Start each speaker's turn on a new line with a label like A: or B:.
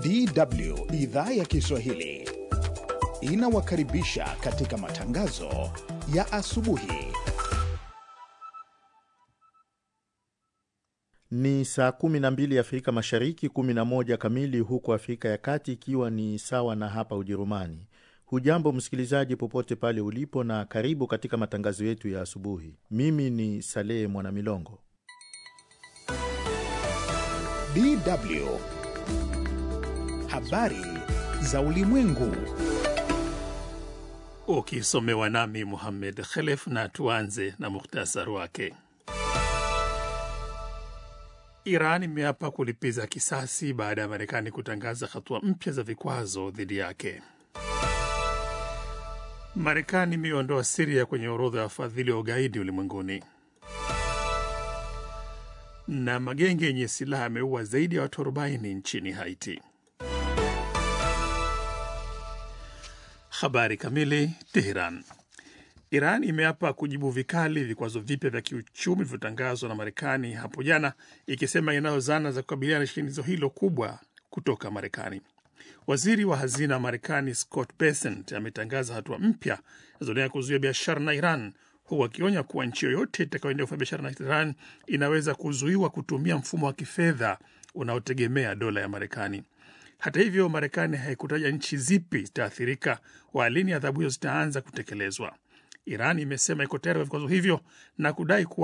A: DW idhaa ya Kiswahili inawakaribisha katika matangazo ya asubuhi.
B: Ni saa 12 Afrika Mashariki, 11 kamili huko Afrika ya Kati, ikiwa ni sawa na hapa Ujerumani. Hujambo msikilizaji, popote pale ulipo, na karibu katika matangazo yetu ya asubuhi. Mimi ni Salehe Mwanamilongo.
A: DW habari za ulimwengu.
C: Ukisomewa nami Muhammed Khelef, na tuanze na muhtasari wake. Iran imeapa kulipiza kisasi baada ya Marekani kutangaza hatua mpya za vikwazo dhidi yake. Marekani imeondoa Siria kwenye orodha ya wafadhili wa ugaidi ulimwenguni. Na magenge yenye silaha yameua zaidi ya watu 40 nchini Haiti. Habari kamili. Teheran. Iran imeapa kujibu vikali vikwazo vipya vya kiuchumi vilivyotangazwa na Marekani hapo jana, ikisema inayo zana za kukabiliana na shinikizo hilo kubwa kutoka Marekani. Waziri wa hazina wa Marekani Scott Bessent ametangaza hatua mpya zinazolenga kuzuia biashara na Iran, huku akionya kuwa nchi yoyote itakayoendelea kufanya biashara na Iran inaweza kuzuiwa kutumia mfumo wa kifedha unaotegemea dola ya Marekani. Hata hivyo, Marekani haikutaja nchi zipi zitaathirika wala lini adhabu hizo zitaanza kutekelezwa. Iran imesema iko tayari kwa vikwazo hivyo na kudai kuwa